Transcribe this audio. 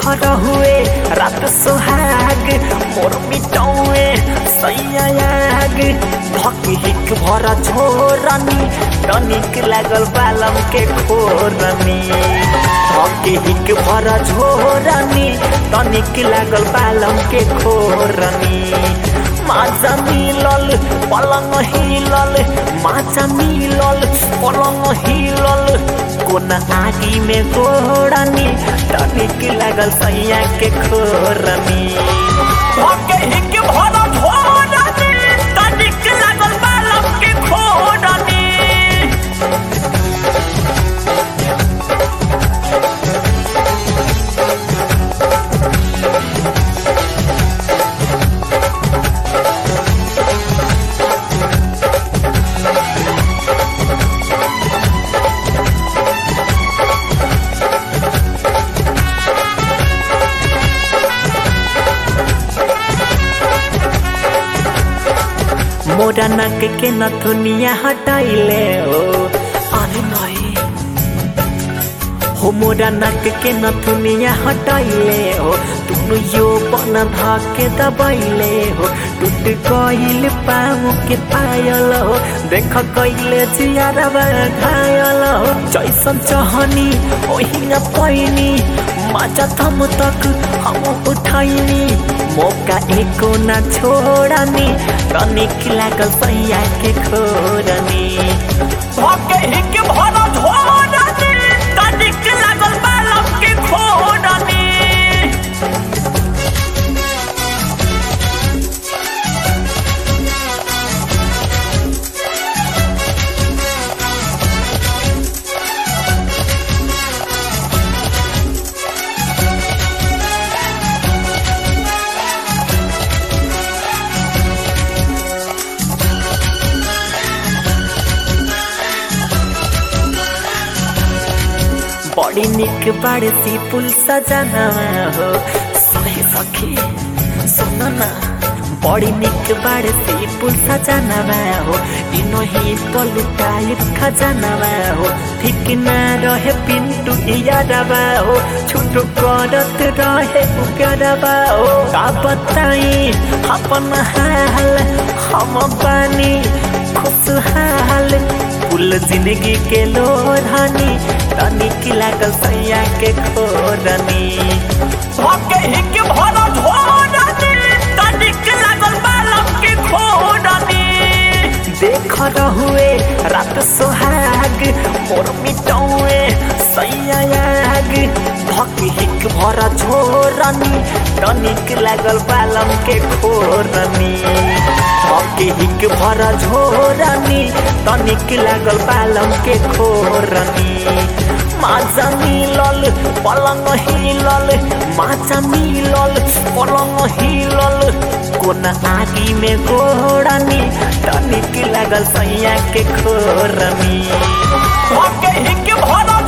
हुए रात सुहाग मोर मिटौए सैयाग धक हिक भर छोरनी तनिक लागल बालम के खोरनी धक हिक भर झोरनी तनिक लागल बालम के खोरनी माझा मिलल पलङ हिलल माझा मिलल पलङ हिलल कोन आगी में गोड़नी तनिक लागल सैया के खोरनी धके हिक भर झोरनी तनिक लागल बालम के खोरनी मोरा नक के नथुनिया हटाइले हो अरे नहीं हो मोरा नक के नथुनिया हटाइले हो तुनु यो बन धके दबाइले हो टूट गइल पाऊ के पायल हो देख कइले जियारबा घायल हो जैसन चहनी ओहिना पैनी माचा थम तक हम उठाइनी मौका एको न छोड़नी तनिक लागल सैया के खोरनी भके हिक भर झोरनी तनिक लागल बालम के खोरनी बड़ी निक बाड़े सी पुल सजाना हो सही सखी सुन ना बड़ी निक बाड़े सी पुल सजाना हो इनो ही पलुटाई खजाना हो ठीक ना रहे पिंटू यादवा हो छुटो करत रहे उगरवा हो का बताई अपन हाल हम बानी खुशहाल फूल जिंदगी के लोरहनी तनिक लागल सैया के खोरनी भके हिक भर झोरनी तनिक लागल बालम के खोरनी देख रहुए रात सोहाग मोर मिटौए सैयाग भक हिक भर झोरनी तनिक लागल बालम के खोरनी भक हिक भर झोरनी तनिक लागल बालम के खोरनी माझा मिलल पलङ हिलल माझा मिलल पलङ हिलल कोन आगी में गोड़नी तनिक लागल सैया के खोरनी भके हिक भर